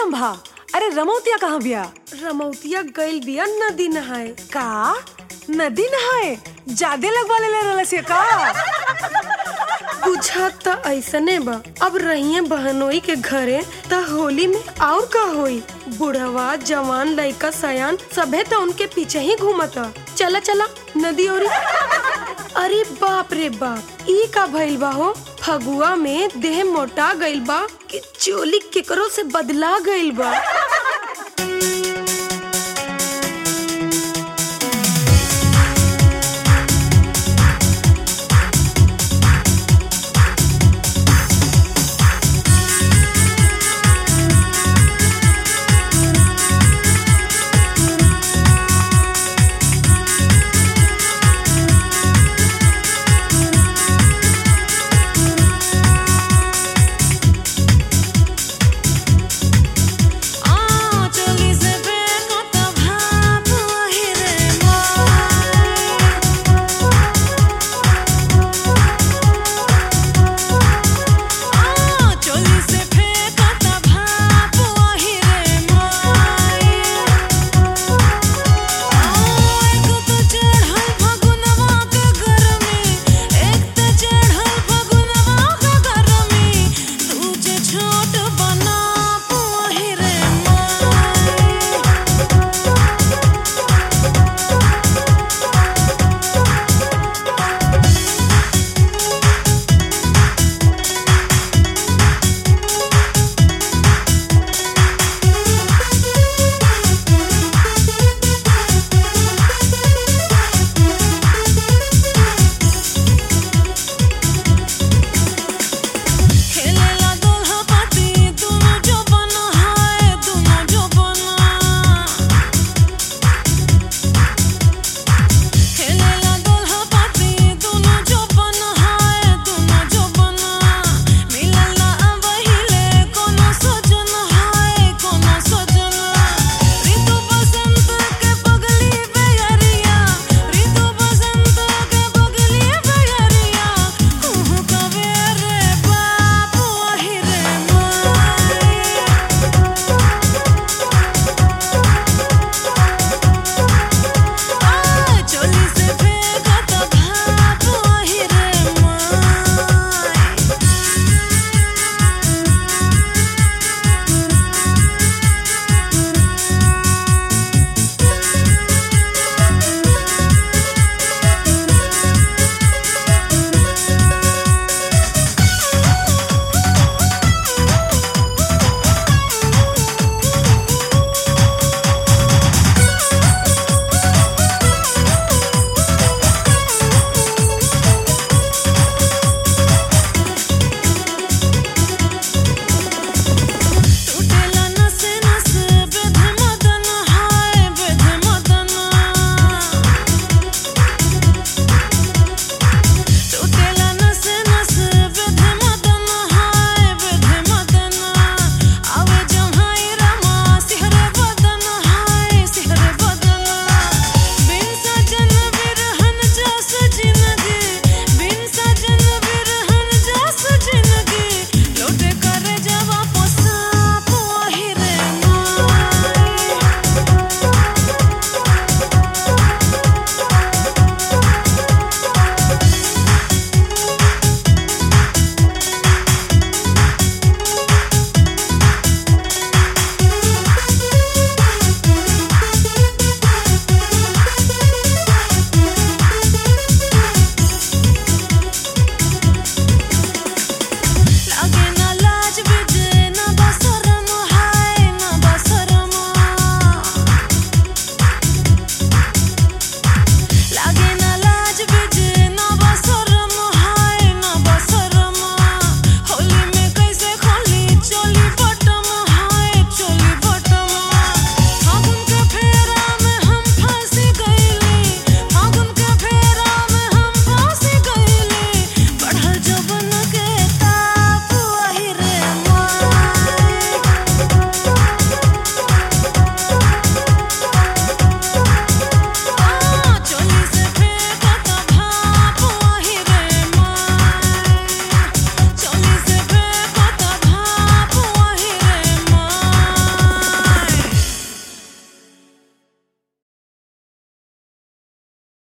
लम्भा अरे रमौतिया कहाँ बिया रमौतिया गइल बिया नदी नहाए का नदी नहाए ज्यादा लगवा ले रहलसिया का बुझात त ऐसने बा अब रहिए बहनोई के घरे त होली में और का होई बुढ़वा जवान लइका सयान सभे त उनके पीछे ही घूमता चला चला नदी ओरी अरे बाप रे बाप ई का भइल बा हो फगुआ में देह मोटा गइल बा कि चोली केकरो से बदला गइल बा